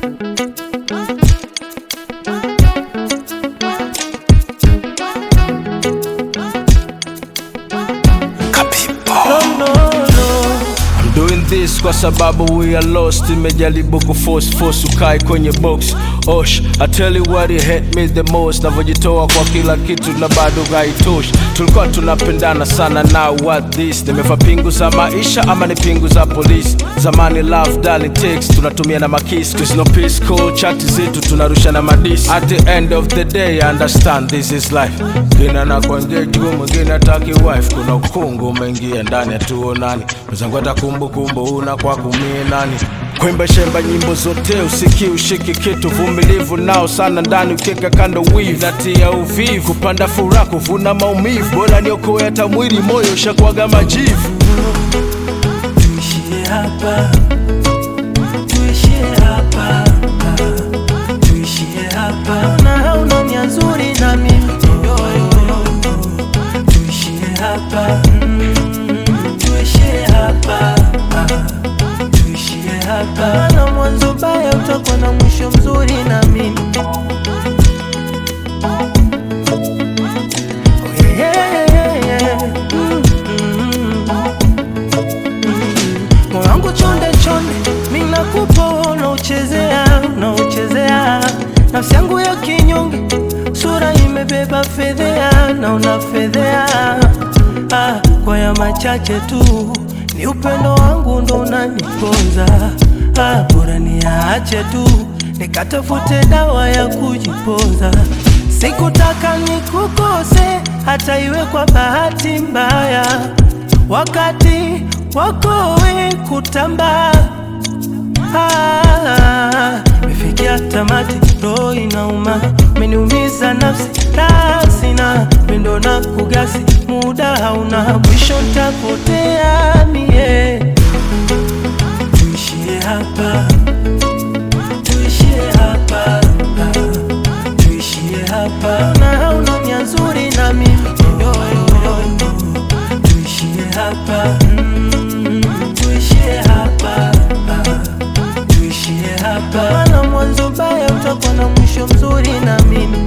this kwa sababu we are lost imejaribu kuforce force ukai kwenye box osh I tell you what it hate me the most navyojitoa kwa kila kitu na bado haitoshi tulikuwa tunapendana sana now what this nimefa pingu za maisha ama ni pingu za polisi zamani love darling text tunatumia na makis cause no peace call chati zetu tunarusha na madisi at the end of the day I understand this is life mwingine na kuingia juu mwingine ataki wife kuna ukungu umeingia ndani hatuonani mwenzangu hata kumbukumbu una kwa kumie nani kwimba shemba nyimbo zote usiki ushiki kitu vumilivu nao sana ndani ukieka kando wivu natia uvivu kupanda furaha kuvuna maumivu bora niokoe hata mwili moyo ushakwaga majivu tuishie hapa, tuishie hapa, tuishie hapa. Na hauna nia nzuri na mimi yo, yo, yo. tuishie hapa, mm, tuishie hapa, tuishie hapa. Na mwanzo baya utakuwa na mwisho mzuri na mimi Oh, yeah, yeah, yeah. Mm, mm, mm. Moyo wangu chonde chonde, mimi nakupa unauchezea, unauchezea nafsi yangu ya kinyonge, sura imebeba fedhea na unafedhea. Ah, kwa ya machache tu ni upendo wangu ndo unaniponza. Ah, bora niache tu nikatafute dawa ya kujipoza. Sikutaka nikukose hata iwe kwa bahati mbaya, wakati wako we kutamba Ah, imefikia tamati, roho inauma, umeniumiza nafsi, raha sina, mindo na kugasi, muda hauna mwisho, ntapotea mie. Tuishie hapa, tuishie hapa, tuishie hapa, na hauna nia nzuri na mimi yo, yo, yo. Tuishie hapa, mm, tuishie hapa, tuishie hapa, maana mwanzo baya utakuwa na mwisho mzuri na mimi.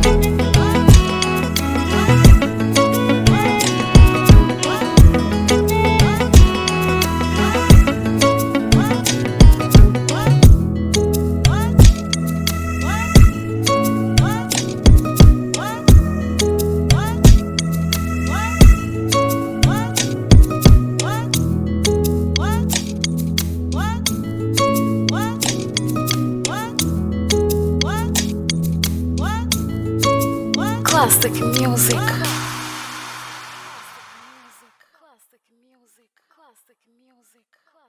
Classic music. Classic music. Classic music.